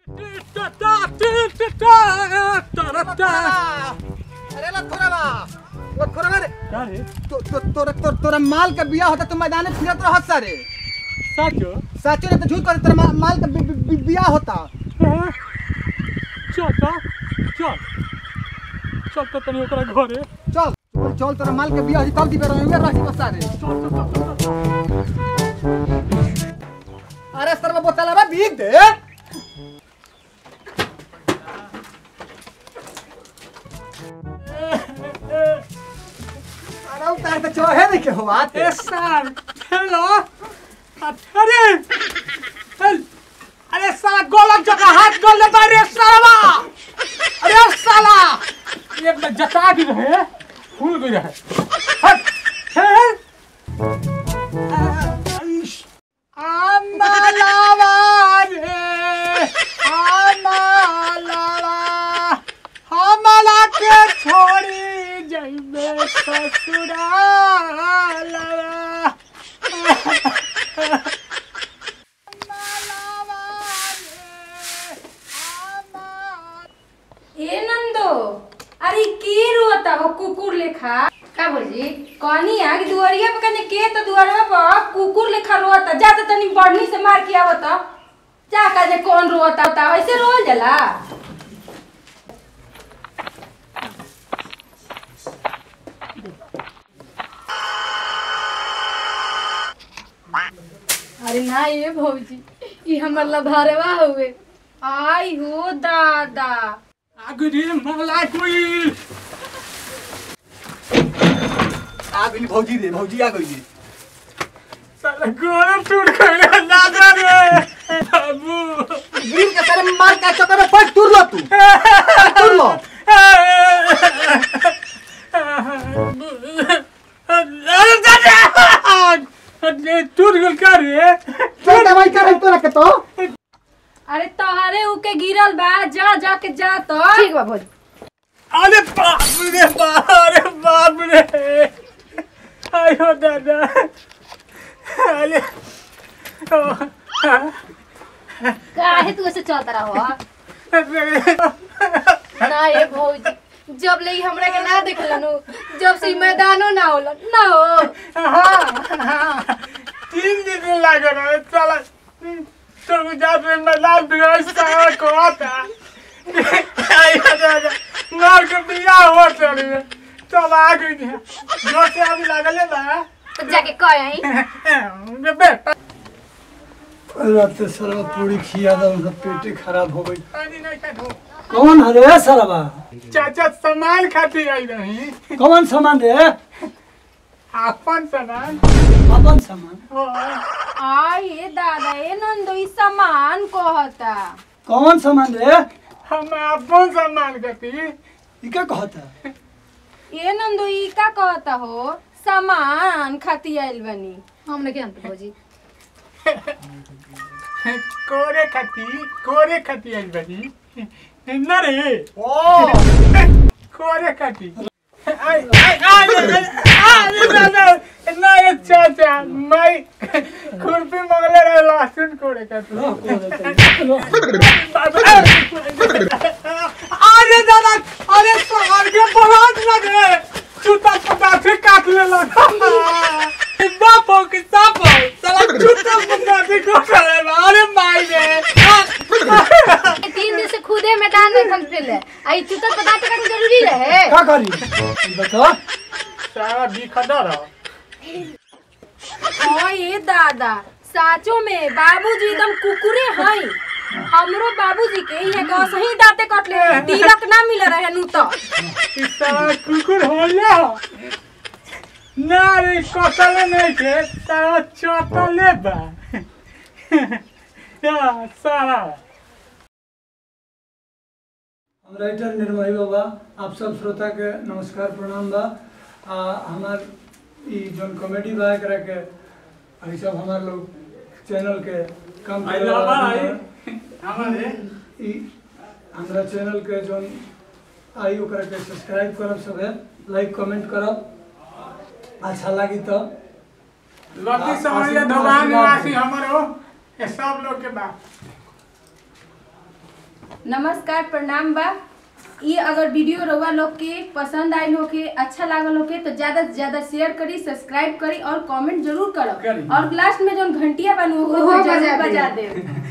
अरे लखोरवा लखोरवा रे का रे तो तो तोरा तो, तोरा माल का बियाह होता तो मैदान में फिरत रहत सारे साचो साचो ने तो झूठ कर तोरा मा- माल का बि- बि- बि- बियाह होता हाँ? चल त चल चल त तनी ओकरा घरे चल चल चल तोरा माल का बियाह कल दी बेरा में रही बस सारे चल चल चल चल, चल अरे सरवा बोतलवा बीक दे अरे उतार तो चोहे नहीं के हुआ ए सर हेलो अरे हेल अरे साला गलत जगह हाथ कर ले बारे साला अरे साला एक में जता दी रहे फूल गई रहे हट हेल अमलावा रे अमलावा हमला के छोड़ी जइबे ससुरालवा ए नंदो अरे के रोता हो कुकुर लेखा का बोली कहनी आ कि दुआरिया पे कने के तो दुआरवा पर कुकुर लेखा रोता जा तो तनी बढ़नी से मार के आवता जा का जे कौन रोता ता ऐसे रोल जाला अरे ना ये भौजी ई हमर लभारवा हुए आई हो दादा आगरी मला कोई आ गई भौजी रे भौजी आ गई साला गोरम टूट गया लागा रे बाबू गिर के तेरे मार का चक्कर में पट तुर लो तू तुर लो अरे दादा अरे टूट गल का रे चल दवाई कर तोरा के तो अरे तोहरे उके गिरल बा जा जा के जा तो ठीक बा भौजी अरे बाप रे बाप अरे बाप रे आयो दादा अरे काहे तू ऐसे चलता रहो ना ये भौजी जब ले हमरा के ना देखलनु जब से ई मैदानो ना होला ना हो तीन दिन लगे रहे चला तो जात में मैदान बिगड़ सारा को आता आयो दादा मार के बिया हो चली चल आ गई जो से अभी लागले बा तो जाके कह आई बेटा रात सारा पूरी खिया था उनका पेटे खराब हो गई पानी नहीं का धो कौन हरे सारा चाचा सामान खाती आई रही कौन सामान रे अपन सामान अपन सामान हो आई ए दादा ए नंदो ई सामान कहता कौन सामान रे हम अपन सामान खाती ई का कहता ए नंदो ई का कहता हो सामान खाती आइल बनी हमने के अंत भौजी कोरे खाती कोरे खाती आई बनी न रे ओ कोरे खाती आई आई आई आई ना ना ना ये चाचा मैं खुरपी मंगले रहे लहसुन कोरे खाती लो, को रहता है। अरे दादा अरे सर के बहुत लगे जूता पता से काट ले लगा बाप हो कि साप हो साला जूता पता से काट ले अरे माई रे तीन दिन से खुदे मैदान में खन फिरले आई चुतर पता के करना जरूरी रहे का करी ई बता सारा दिखदा रहा ओ ये दादा साचो में बाबूजी एकदम कुकुरे हई हमरो बाबूजी के यहाँ का सही दांते कट ले तिलक ना मिल रहे नु तो इस सारा कुकुर हो जा ना रे कटले नहीं के सारा चटले बा या सारा हम राइटर निर्मोही बाबा आप सब श्रोता के नमस्कार प्रणाम बा आ हमार ई जोन कॉमेडी बा एकरा के ई सब हमार लोग चैनल के काम आई करे लव वाला आई लोग हमारे ई हमरा चैनल के जोन आई ओकरा के सब्सक्राइब करब सबे लाइक कमेंट करब अच्छा लगी तो लकी आ- समझिए आशीर्वाद- धोबान आशीर्वाद निवासी दे। हमारो ये सब लोग के बात नमस्कार प्रणाम बा ये अगर वीडियो रउआ लोग के पसंद आइल होके अच्छा लागल होके तो ज्यादा से ज्यादा शेयर करी सब्सक्राइब करी और कमेंट जरूर करी। करो और लास्ट में जो घंटिया बनू ओहो जरूर बजा बजा देब। देब